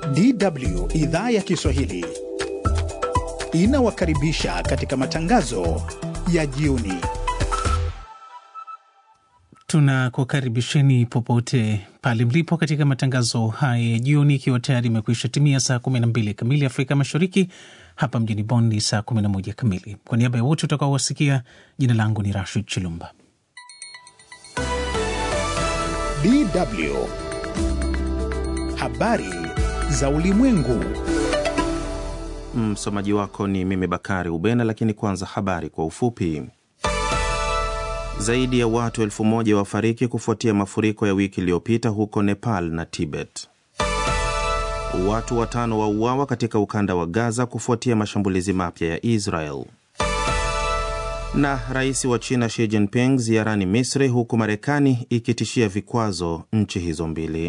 DW idhaa ya Kiswahili inawakaribisha katika matangazo ya jioni. Tunakukaribisheni popote pale mlipo katika matangazo haya ya jioni, ikiwa tayari imekwisha timia saa 12 kamili Afrika Mashariki. Hapa mjini Bonn ni saa 11 kamili. Kwa niaba ya wote utakaowasikia, jina langu ni Rashid Chilumba. DW habari za ulimwengu. Msomaji wako ni mimi Bakari Ubena, lakini kwanza habari kwa ufupi. Zaidi ya watu elfu moja wafariki kufuatia mafuriko ya wiki iliyopita huko Nepal na Tibet. Watu watano wauawa katika ukanda wa Gaza kufuatia mashambulizi mapya ya Israel. Na rais wa China Xi Jinping ziarani Misri, huku Marekani ikitishia vikwazo nchi hizo mbili.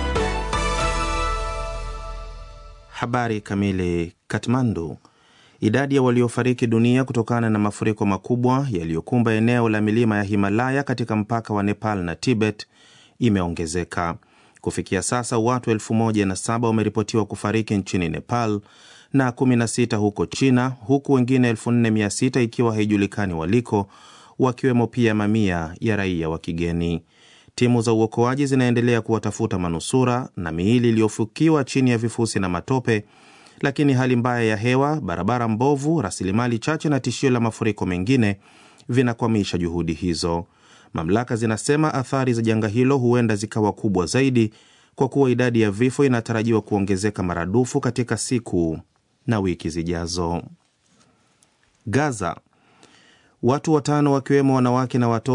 Habari kamili. Katmandu. Idadi ya waliofariki dunia kutokana na mafuriko makubwa yaliyokumba eneo la milima ya Himalaya katika mpaka wa Nepal na Tibet imeongezeka. Kufikia sasa watu elfu moja na saba wameripotiwa kufariki nchini Nepal na 16 huko China, huku wengine 4600 ikiwa haijulikani waliko, wakiwemo pia mamia ya raia wa kigeni. Timu za uokoaji zinaendelea kuwatafuta manusura na miili iliyofukiwa chini ya vifusi na matope, lakini hali mbaya ya hewa, barabara mbovu, rasilimali chache na tishio la mafuriko mengine vinakwamisha juhudi hizo. Mamlaka zinasema athari za janga hilo huenda zikawa kubwa zaidi kwa kuwa idadi ya vifo inatarajiwa kuongezeka maradufu katika siku na wiki zijazo. Gaza, watu watano wakiwemo wanawake na watoto